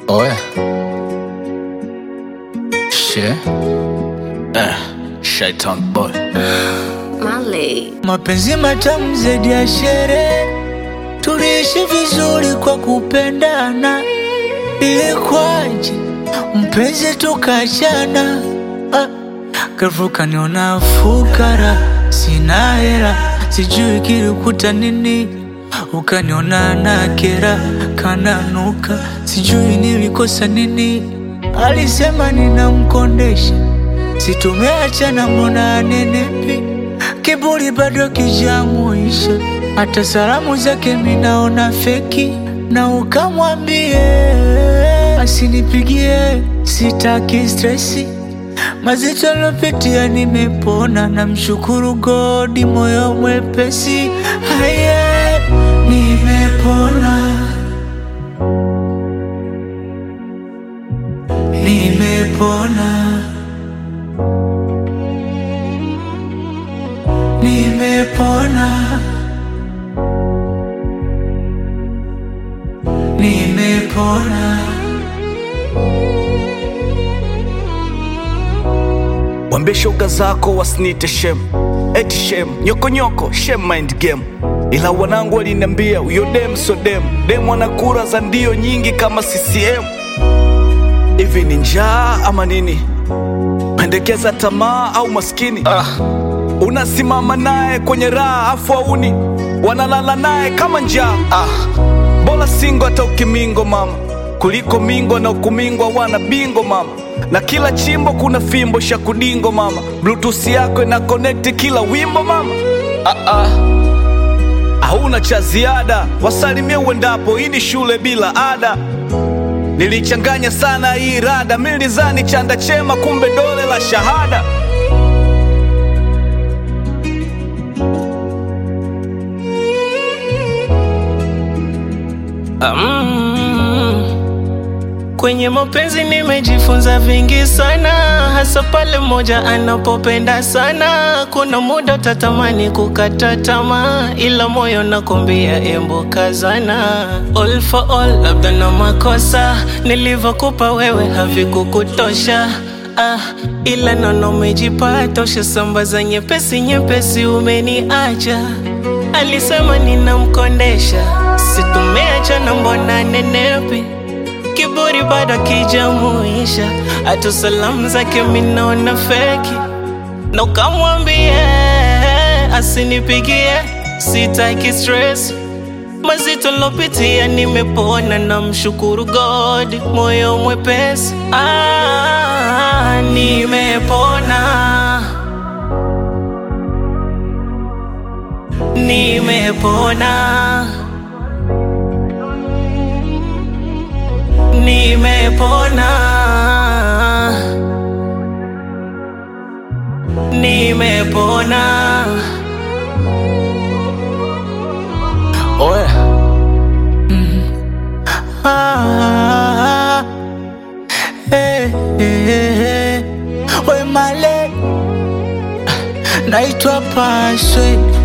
Oh yeah. Shit. Eh, Shaitan boy. Mali. Mapenzi matamu zaidi ya sherehe, tuliishi vizuri kwa kupendana. Ilikuwaje mpenzi tukachana? Ah, ghafla kaniona fukara, sina hela, sijui kilikuta nini. Ukaniona na kera, kananuka, sijui nilikosa nini. Alisema ninamkondesha, situmeachana, mbona anenepi kiburi bado kijamuisha, hata salamu zake minaona feki, na ukamwambie asinipigie, sitaki stresi mazito lopitia, nimepona, namshukuru godi, moyo mwepesi, haye nimepona, nimepona. Nimepona, nimepona. Wambie shoga zako wasinite shem, eti shem, nyokonyoko shem mind game. Ila wanangu waliniambia huyo dem so dem, dem ana kura za ndio nyingi kama CCM. Hivi ni njaa ama nini? Pendekeza tamaa au maskini? Ah. Unasimama naye kwenye raha afu auni wanalala naye kama njaa. Ah. Bora singo hata ukimingo mama, kuliko mingo na ukumingwa wana bingo mama, na kila chimbo kuna fimbo shakudingo mama, bluetooth yako ina connect kila wimbo mama. Ah, ah. Hauna cha ziada, wasalimie uendapo, hii ni shule bila ada. Nilichanganya sana hii rada, mimi nilizani chanda chema, kumbe dole la shahada. Mm. Kwenye mapenzi nimejifunza vingi sana, hasa pale mmoja anapopenda sana. Kuna muda utatamani kukata tamaa, ila moyo nakwambia embo kazana. All for all, labda na makosa nilivyokupa wewe havikukutosha Ah, ila nono umejipata, ushasambaza nyepesi nyepesi, umeniacha. Alisema ninamkondesha, situmeachana, mbona nenepi? Kiburi bado kijamuisha, hata salamu zake minaona feki, na ukamwambie asinipigie, sitaki stress mazito lopitia, nimepona na mshukuru God, moyo mwepesi. Ah, nimepona, nimepona, nimepona, nimepona. Oh yeah. Ah, eh, eh, eh. We male naitwa Paswe